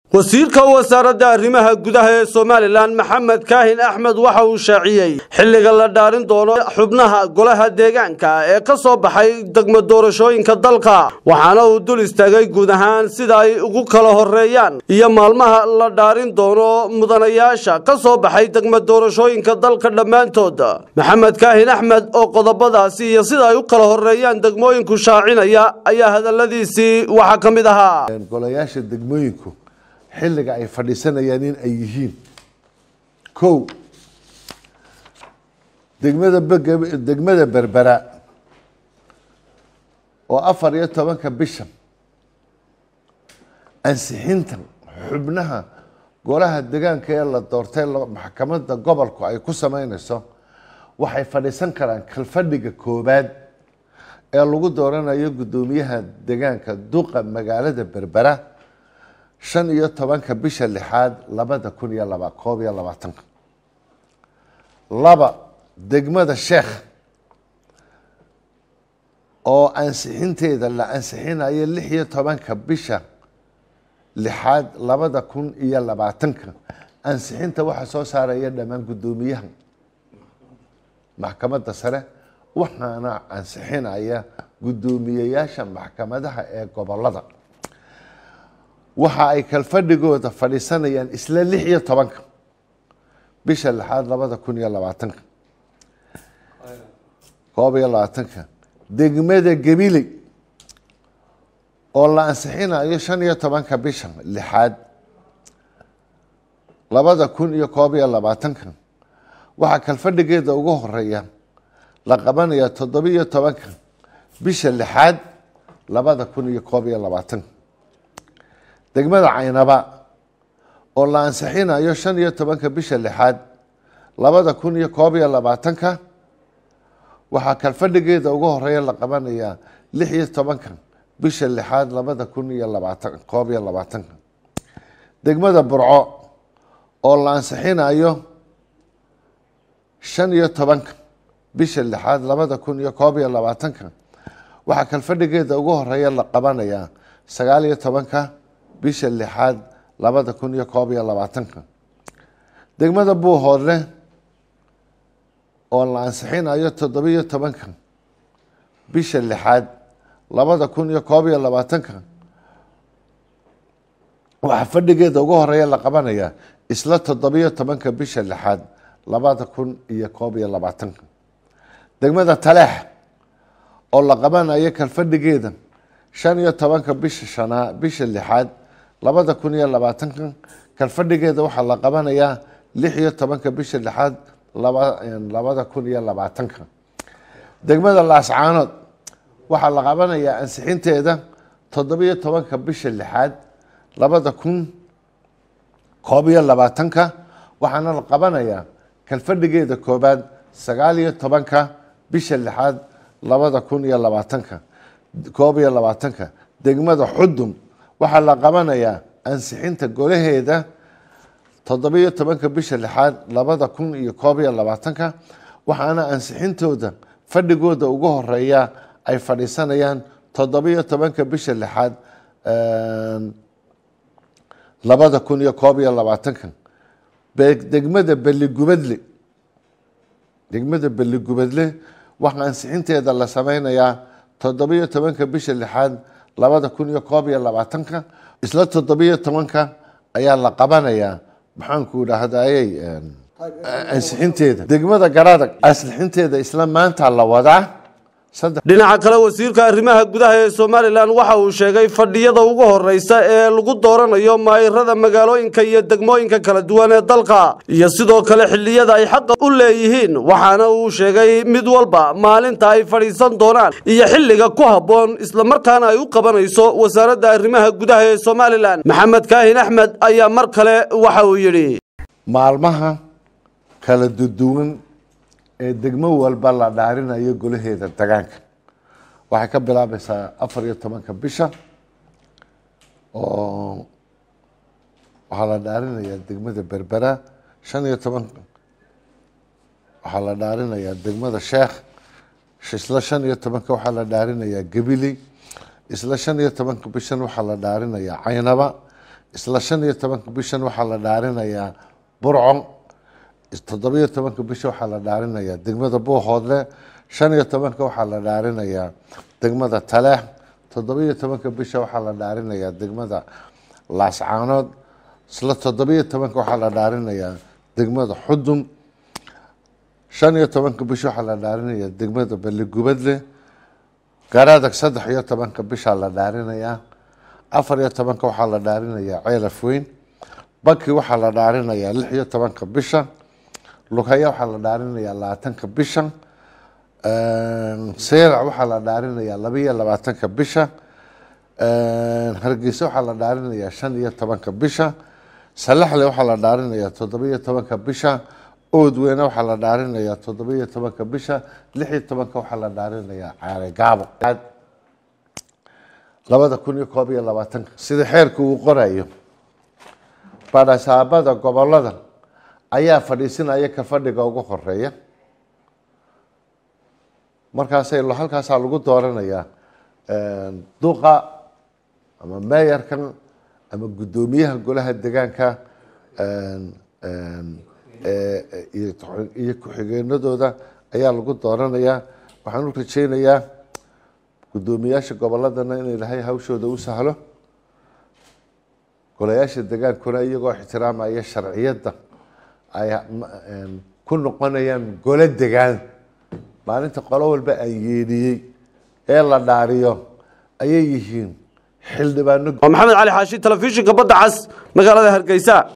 wasiirka wasaaradda arrimaha gudaha ee somalilan maxamed kaahin axmed waxa uu shaaciyey xilliga la dhaarin doono xubnaha golaha deegaanka ee ka soo baxay degmo doorashooyinka dalka waxaana uu dul istaagay guud ahaan sida ay ugu kala horeeyaan iyo maalmaha la dhaarin doono mudanayaasha ka soo baxay degmo doorashooyinka dalka dhammaantood maxamed kaahin axmed oo qodobadaasi iyo sida ay u kala horeeyaan degmooyinku shaacinaya ayaa hadalladiisii waxaa ka mid ahaa golayaasha degmooyinku xilliga ay fadhiisanayaan in ay yihiin kow degmada beg- degmada berbera oo afar iyo tobanka bisha ansixinta xubnaha golaha degaanka ee la doortay la- maxkamadda gobolku ay ku sameyneyso waxay fadhiisan karaan kalfadhiga koobaad ee lagu dooranayo guddoomiyaha degaanka duqa magaalada berbera shan iyo tobanka bisha lixaad labada kun iyo laba koob iyo labaatanka laba degmada sheekh oo ansixinteeda la ansixinayo lix iyo tobanka bisha lixaad labada kun iyo labaatanka ansixinta waxaa soo saaraya dhammaan guddoomiyaha maxkamadda sare waxaana ansixinaya guddoomiyeyaasha maxkamadaha ee gobolada waxa ay kalfadhigooda fadhiisanayaan isla lix iyo tobanka bisha lixaad labada kun iyo labaatanka koob iyo labaatanka degmada gabiley oo la ansixinayo shan iyo tobanka bisha lixaad labada kun iyo koob iyo labaatanka waxaa kalfadhigeeda ugu horeeya la qabanaya toddobiyo tobanka bisha lixaad labada kun iyo koob iyo labaatanka degmada caynaba oo la ansixinayo shan iyo tobanka bisha lixaad labada kun iyo koob iyo labaatanka waxaa kalfadhigeeda ugu horeeya la qabanayaa lix iyo tobanka bisha lixaad labada kun iyo labaatan koob iyo labaatanka degmada burco oo la ansixinayo shan iyo tobanka bisha lixaad labada kun iyo koob iyo labaatanka waxaa kalfadhigeeda ugu horeeya la qabanayaa sagaal iyo tobanka bisha lixaad labada kun iyo koob iyo labaatanka degmada buuhoodle oo la ansixinayo toddobiyo tobanka bisha lixaad labada kun iyo koob iyo labaatanka waxaa fadhigeeda ugu horeeya la qabanayaa isla toddobiyo tobanka bisha lixaad labada kun iyo koob iyo labaatanka degmada taleex oo la qabanayo kalfadhigeeda shan iyo tobanka bisha shanaa bisha lixaad labada kun iyo labaatanka kalfadhigeeda waxaa la qabanayaa lix iyo tobanka bisha lixaad laba labada kun iyo labaatanka degmada laascaanood waxaa la qabanayaa ansixinteeda toddobiyo tobanka bisha lixaad labada kun koob iyo labaatanka waxaana la qabanayaa kalfadhigeeda koobaad sagaal iyo tobanka bisha lixaad labada kun iyo labaatanka koob iyo labaatanka degmada xudum waxaa la qabanayaa ansixinta golaheeda toddobiyo tobanka bisha lixaad labada kun iyo koob iyo labaatanka waxaana ansixintooda fadhigooda ugu horeeya ay fadhiisanayaan toddobiyo tobanka bisha lixaad labada kun iyo koob iyo labaatanka degmada beligubadle degmada beligubadle waxaa ansixinteeda la sameynayaa toddobiyo tobanka bisha lixaad labada kun iyo koob iyo labaatanka isla toddobiyo tobanka ayaa la qabanayaa maxaanku idhaahdayey ansixinteeda degmada garadag ansixinteeda isla maanta la wadaa dhinaca kale wasiirka arrimaha gudaha ee somalilan waxa uu sheegay fadhiyada ugu horeysa ee lagu dooranayo maayirada magaalooyinka iyo degmooyinka kala duwan ee dalka iyo sidoo kale xilliyada ay xaqa u leeyihiin waxaana uu sheegay mid walba maalinta ay fadhiisan doonaan iyo xilliga ku habboon islamarkaana ay u qabanayso wasaaradda arrimaha gudaha ee somalilan maxamed kaahin axmed ayaa mar kale waxa uu yidhi maalmaha kala duduwan ee degmo walba la dhaarinayo golaheeda degaanka waxay ka bilaabaysaa afar iyo tobanka bisha oo waxaa la dhaarinayaa degmada berbera shan iyo tobanka waxaa la dhaarinayaa degmada sheekh isla shan iyo tobanka waxaa la dhaarinayaa gabiley isla shan iyo tobanka bishan waxaa la dhaarinayaa caynaba isla shan iyo tobanka bishan waxaa la dhaarinayaa burco toddobiyo tobanka bisha waxaa la dhaarinayaa degmada buuhoodle shan iyo tobanka waxaa la dhaarinayaa degmada taleex toddobiyo tobanka bisha waxaa la dhaarinayaa degmada laascaanood isla toddobiyo tobanka waxaa la dhaarinayaa degmada xudum shan iyo tobanka bisha waxaa la dhaarinayaa degmada balligubadle garadag saddex iyo tobanka bishaa la dhaarinayaa afar iyo tobanka waxaa la dhaarinayaa ceelaf weyn baki waxaa la dhaarinayaa lix iyo tobanka bisha lughaya waxaa la dhaarinayaa labaatanka bisha seerac waxaa la dhaarinayaa laba iyo labaatanka bisha hargeysa waxaa la dhaarinayaa shan iyo tobanka bisha salaxle waxaa la dhaarinayaa toddobiyo tobanka bisha oodweyne waxaa la dhaarinayaa toddobiyo tobanka bisha lix iyo tobanka waxaa la dhaarinayaa caare gaabo labada kun iyo koob iyo labaatanka sida xeerka uu qorayo badhasaabada gobolada ayaa fadhiisinaya ka fadhiga ugu horeeya markaasay halkaasaa lagu dooranayaa duqa ama meeyarkan ama guddoomiyaha golaha degaanka iyo ku-xigeenadooda ayaa lagu dooranayaa waxaan u rajeynayaa guddoomiyaasha goboladana in ilaahay hawshooda u sahlo golayaasha degaankuna iyagoo ixtiraamaya sharciyadda ay ku noqonayaan golo degaan maalinta qolo walba aan yeedhiyey ee la dhaariyo ayay yihiin xildhibaano waa maxamed cali xaashi telefishinka badda cas magaalada hargeysa